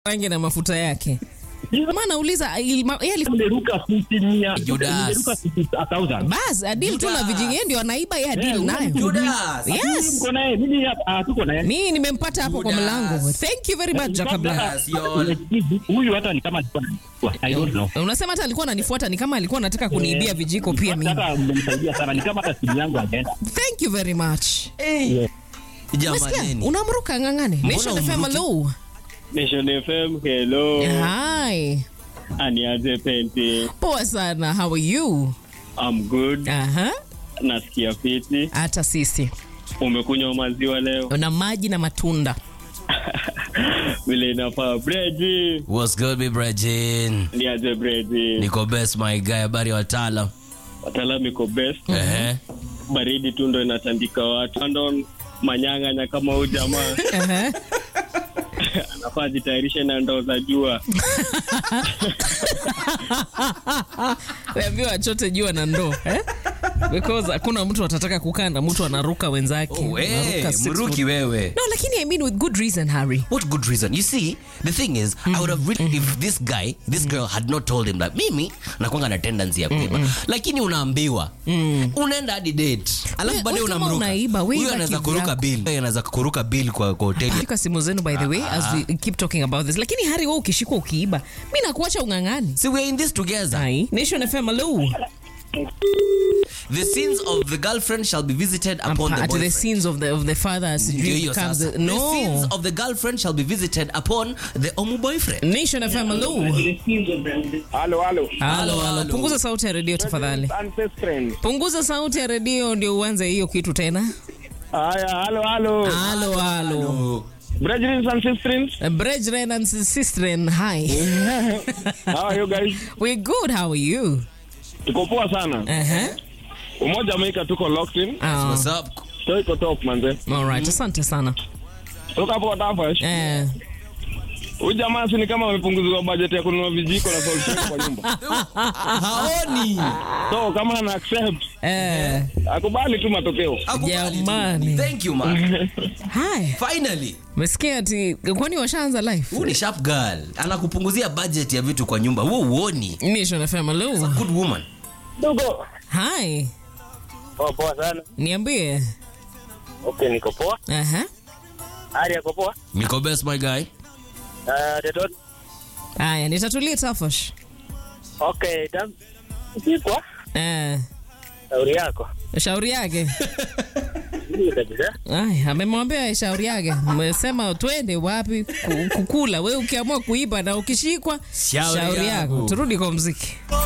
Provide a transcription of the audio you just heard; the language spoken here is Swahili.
rangi na mafuta yake. Maana nauliza ilma- yeye alikuwa- Nimeruka 50 mia. Judas. Nimeruka 50,000. bas adil tu na Judas. vijingi yeye ndio anaiba yeye adil Eh, nayo. Judas. Yes. Mko naye, mimi hapa tuko naye. Mimi nimempata hapo kwa Judas. mlango. Thank you very much Jacob Black. Yes, y'all. Huyu hata ni kama alikuwa ananijua. I don't know. Unasema hata alikuwa ananifuata ni kama alikuwa anataka kuniibia vijiko pia mimi. Hata mmenisaidia sana, ni kama hata simu yangu hajaenda. Thank you very much. Yeah. Umesikia? Jamaneni. Unamruka ng'ang'ane. Nation FM umruki? hello. Nation FM, hello. Hi. Aniaje Penti. Poa sana. How are you? I'm good. Aha. Nasikia fiti. Hata sisi. Umekunywa maziwa leo Na maji na matunda. vile inafaa. Bredi. What's good, mi Brajin? Niaje Bredi. Niko best my guy, habari ya wataalam. Wataalamu iko best. Ehe. Baridi tu ndo inatandika watu. Andon manyang'anya kama huyu jamaa Aha. anafaa ajitayarishe na ndoo za jua. Weambiwa achote jua na ndoo eh? Because hakuna mtu atataka kukaa na mtu anaruka wenzake. Oh, eh, Anaruka six mruki foot. wewe. No, lakini I mean with good reason, Harry. What good reason? You see, the thing is, I would have really, if this guy, this girl had not told him that mimi nakwanga na tendency ya kuiba, lakini unaambiwa unaenda hadi date, alafu We- baadaye we kama unamruka. unaiba, we Huyu iba anaweza kivyako. kuruka bill, Yeye anaweza kuruka bill kwa kwa hoteli. Shika simu zenu by the way as we keep talking about this. Lakini Harry, wewe ukishikwa ukiiba, mimi nakuacha ung'ang'ani. See, we're in this together. Ai, Nation FM hello. The sins of the girlfriend shall be visited upon the At the boyfriend. sins of the of the father Ndio sijui hiyo becomes sasa. the, The sins no. of the girlfriend shall be visited upon the omu boyfriend. Nation FM hello. Halo, halo. Halo, Halo, halo. halo. Punguza sauti ya redio tafadhali. Ancestral. Punguza sauti ya redio ndio uanze hiyo kitu tena. Haya, halo, halo. Halo, halo. Brethren and sisters, Brethren and sistren, hi. how are you guys? We're good, how are you? Tuko poa sana. Uh-huh. Umoja Amerika tuko locked in. Oh, What's up? So iko top manze. all right, asante sana. Toka hapo Watafash. Eh, Huyu jamaa si ni kama amepunguziwa budget ya kununua vijiko na salt shaker kwa nyumba. Haoni. So kama ana accept, eh, akubali tu matokeo. Akubali tu. Jamani. Thank you man. hi. Finally. Mesikia ati kwani washaanza live? Huu ni sharp girl. Anakupunguzia budget ya vitu kwa nyumba. Wewe uoni. Nation FM hello. Good woman. Dogo. Hi. Poa poa sana. Niambie. Okay, niko poa. Aha. Hali yako poa? Niko best my guy. Uh, tetot. Haya, nitatulia tafash. Okay, tam. Sikwa. Eh, Shauri yako. shauri yake. Ndio kabisa. Ay, amemwambia shauri yake. Mmesema twende wapi ku- kukula. Wewe ukiamua kuiba na ukishikwa Shauri shauri yako. yako. Turudi kwa mziki.